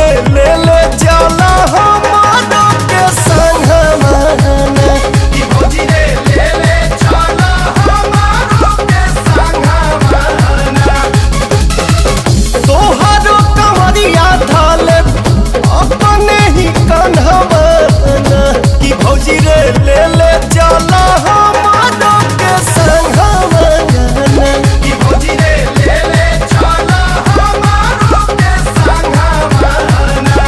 रे ले ले जाला हमारो के संगवाना कि भौजी रे ले ले चला हमारो के संगवाना तोहरो कमरिया धाले अपने ही कन्हवाना कि भौजी रे ले ले जाला हमारो के संगवाना कि भौजी रे ले ले चला हमारो के संगवाना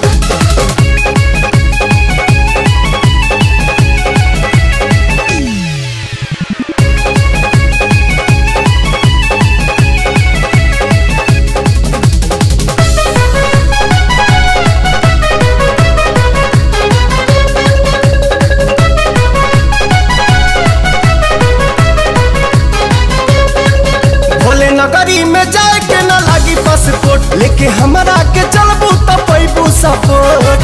भोले नगरी में जाए के न लागी पासपोर्ट लेके हमरा के चलबू त पैबू सपोर्ट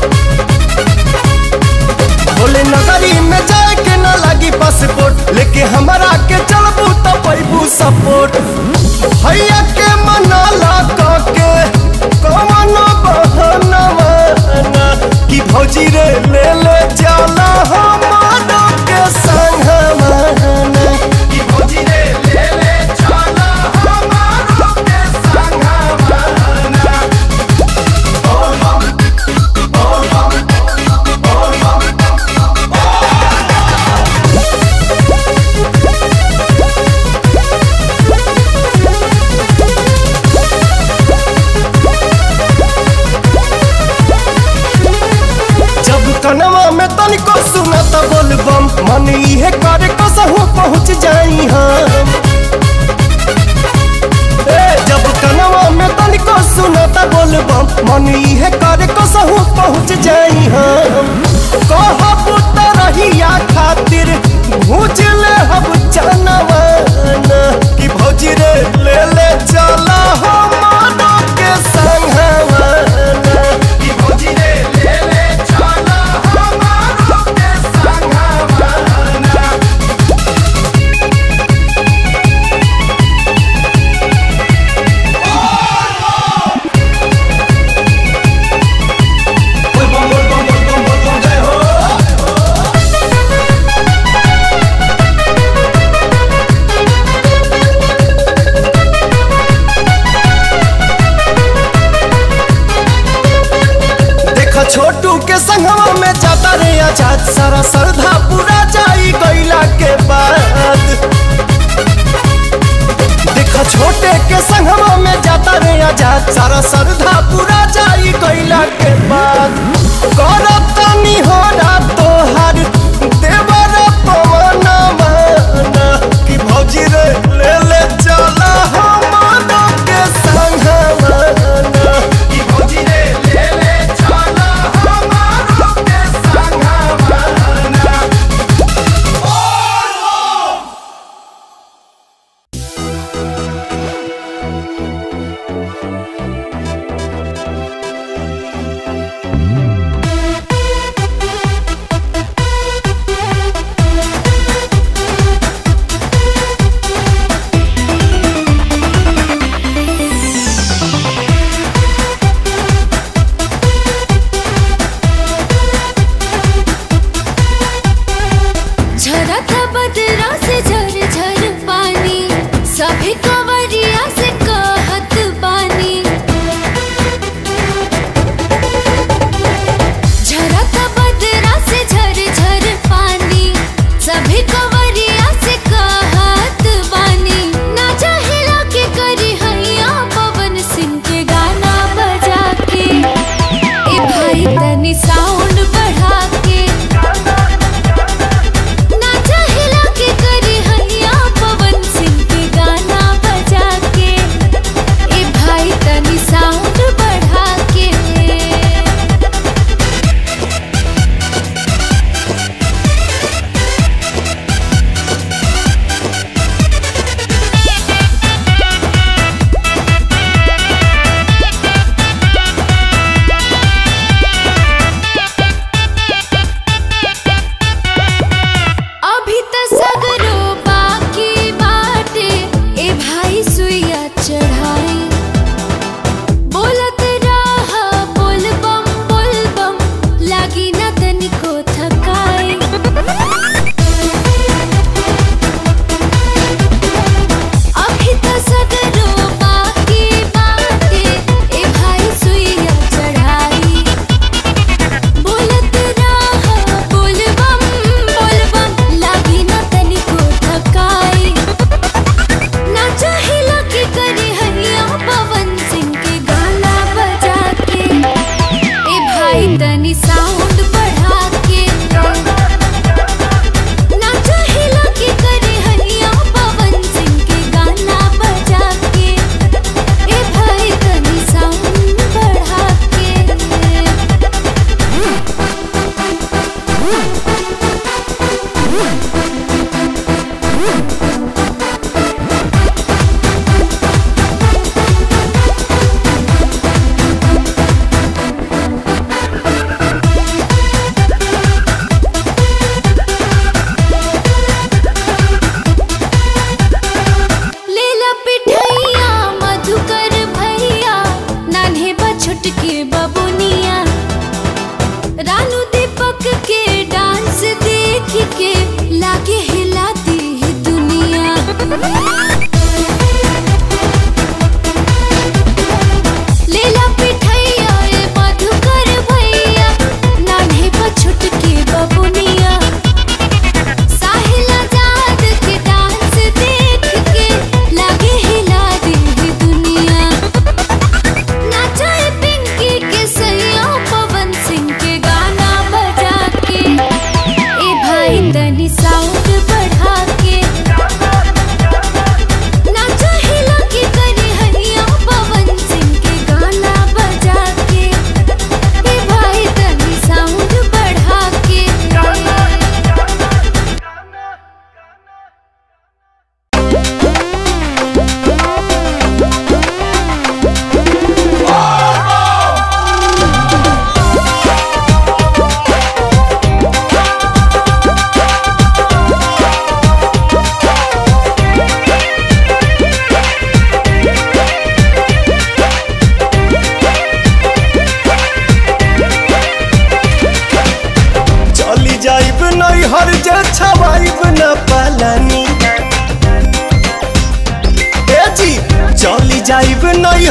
भोले नगरी में जाए के न लागी पासपोर्ट लेके हमरा के चलबू त पैबू सपोर्ट भैया के मनाला के कवन बहनवा कि भौजी रे ले ले जाला हमारो के संगवाना कि भौजी रे ले ले चला हमारो के संगवाना जब कनवा में तनिको सुनत बोलबम मन इहे करे कसहु पहुँच जाई हम ए जब कनवा में तनिको सुनत बोलबम मन इहे करे कसहु पहुँच जाई हम कहब त रहिया खातिर भूज ले हम जनवाना कि भौजी रे ले ले चला हमारो के संगवाना कि भौजी रे ले ले चला हमारो के संगवाना बोल बम बोल बम बोल बम बोल बम जय हो देखा छोटू के संगवा में जाता रे आजाद सारा श्रद्धा पूरा जाई गईला के बाद देखा छोटे के संगवा में जाता रे आजाद सारा श्रद्धा पूरा जाई गईला के बाद करत तनी हो तोहार देवर पवन माना कि भौजी रे ले ले चला हमारो के संगवाना कि भौजी रे ले ले चला हमारो के संगवाना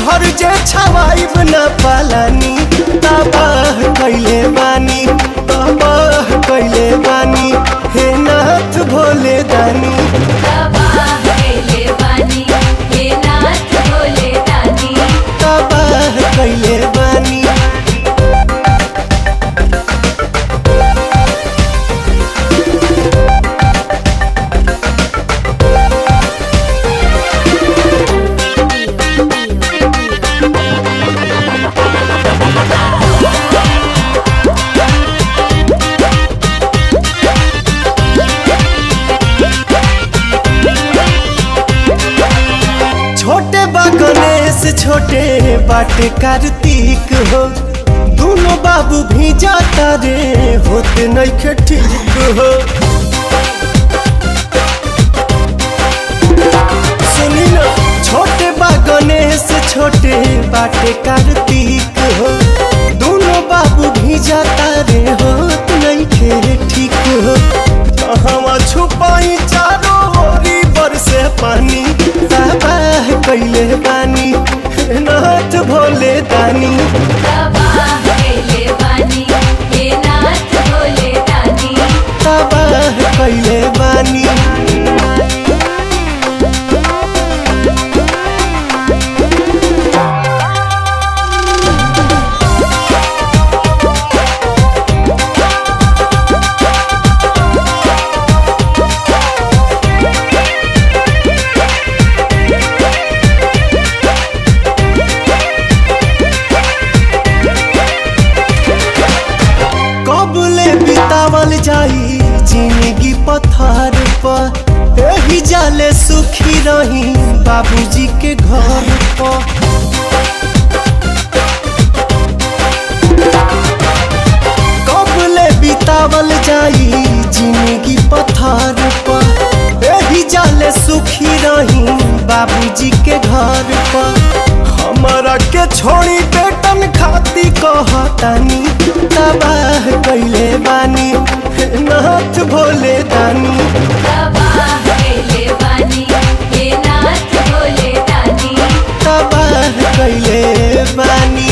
हर जे छवाइब न पालानी तबाह कैले बानी तबाह कैले बानी हे नाथ भोले दानी तबाह कैले बानी छोटे बा गणेश छोटे बाटे कार्तिक हो दोनों बाबू भी जाता रे होते नइखे ठीक हो सुनी ना छोटे बा गणेश छोटे बाटे कार्तिक हो दोनों बाबू भी जाता रे होत नइखे ठीक हो कहवा छुपाई चारों ओरी बरसे पानी तबाह कैले बानी हे नाथ भोले दानी तबाह कैले बानी कबले बितावल जाई जिंदगी पथार पर एही जाले सुखी रही बाबूजी के घर पर कबले बितावल जाई जिंदगी पथार पर एही जाले सुखी रही बाबूजी के घर पर हमारा के छोड़ी बेटन खाती कहतानी तबाह कैले बानी हे नाथ भोले दानी तबाह कैले बानी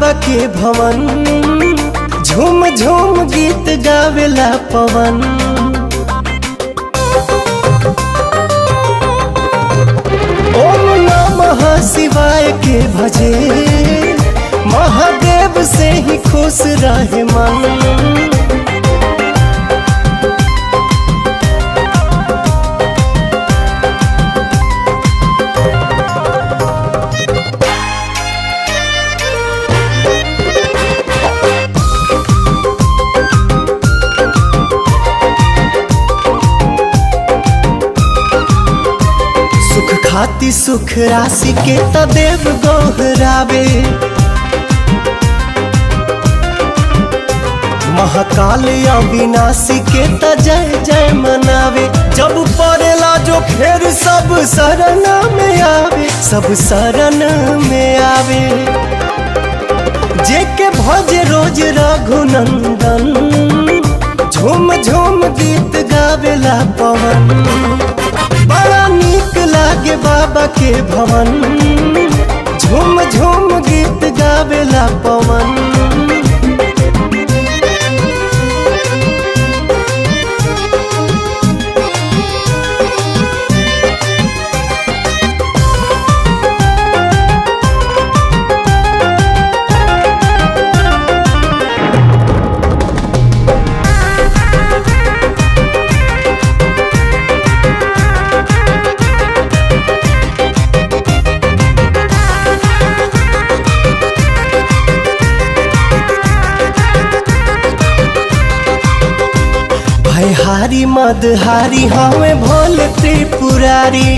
बाबा के भवन झूम झूम गीत गावेला पवन ओम नमः शिवाय के भजे महादेव से ही खुश रहे मन सुख खाती सुख राशि के त देव गोहरावे महाकाल अविनाशी के त जय जय मनावे जब पड़ेला जो फेर सब शरण में आवे सब शरण में आवे जे के भज रोज रघुनंदन झूम झूम गीत गावेला पवन बड़ा नीक लागे बाबा के भवन झूम झूम गीत गावेला पवन भयहारी मदहारी हमें भोले त्रिपुरारी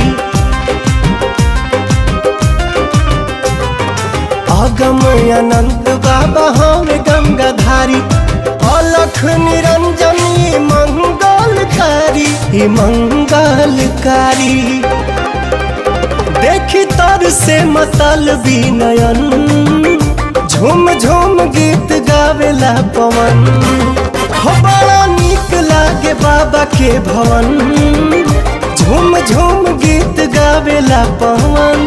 अगम अनंत बाबा हमें गंगाधारी अलख निरंजनी मंगलकारी ई मंगलकारी देखी तर से मतल विनयन झूम झूम गीत गावेला पवन हो बड़ा नीक लागे बाबा के भवन झूम झूम गीत गावेला पवन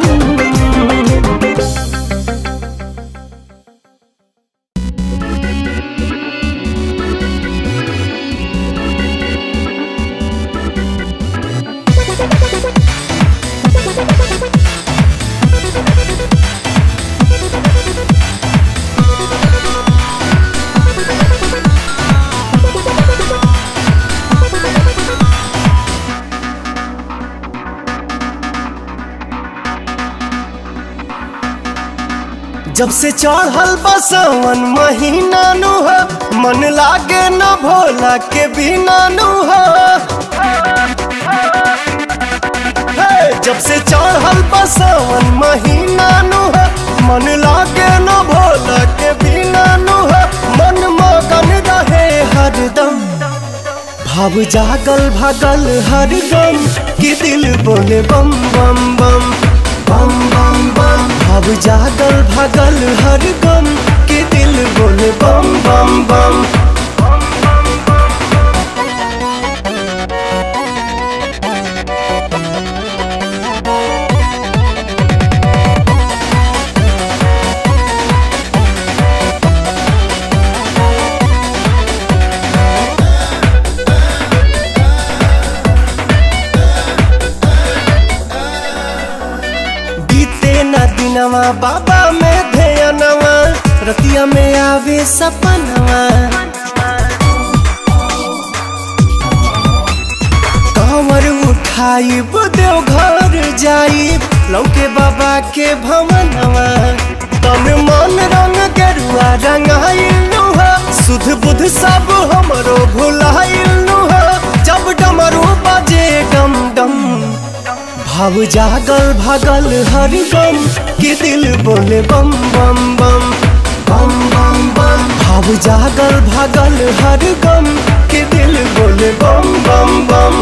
जब से चढ़ल बसवन महीना नु हो मन लागे न भोला के बिना नु हो हे, जब से चढ़ल बसवन महीना नु हो मन लागे न भोला के बिना नु हो मन मगन रहे हरदम भाव जागल भागल हरदम कि दिल बोले बम बम बम बम बम बम भाव जागल भागल हर गम के दिल बोले बम बम बम बीते न दिनवा बाबा में ध्यानवा रतिया में आवे सपनवा कंवर उठाई देव घर जाई लौके बाबा के भवनवा तन मन रंग गेरुआ रंगाइल सुध बुध सब हमरो भुलाइल जब डमरू बजे डम डम भाव जागल भागल हर गम के दिल बोले बम बम बम बम बम बम भाव जागल भागल हर गम के दिल बोले बम बम बम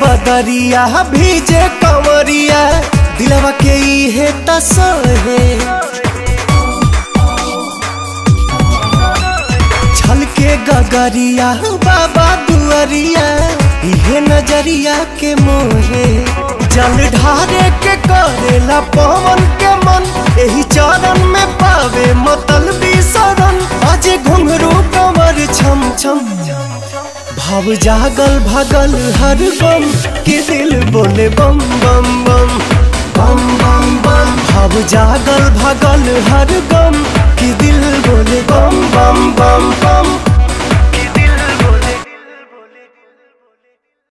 बदरिया भीजे कंवरिया दिलवा के इहे तसहे छलके गगरिया बाबा दुआरिया इहे नजरिया के मोहे जल ढारे के करेला पवन के मन एही चरण में पावे मतल शरण अजे घुंघरू कमर छम छम भाव जागल भगल हर बम के दिल बोले बम बम बम बम बम बम भाव जागल भगल हर गम के दिल बोले बम बम बम बम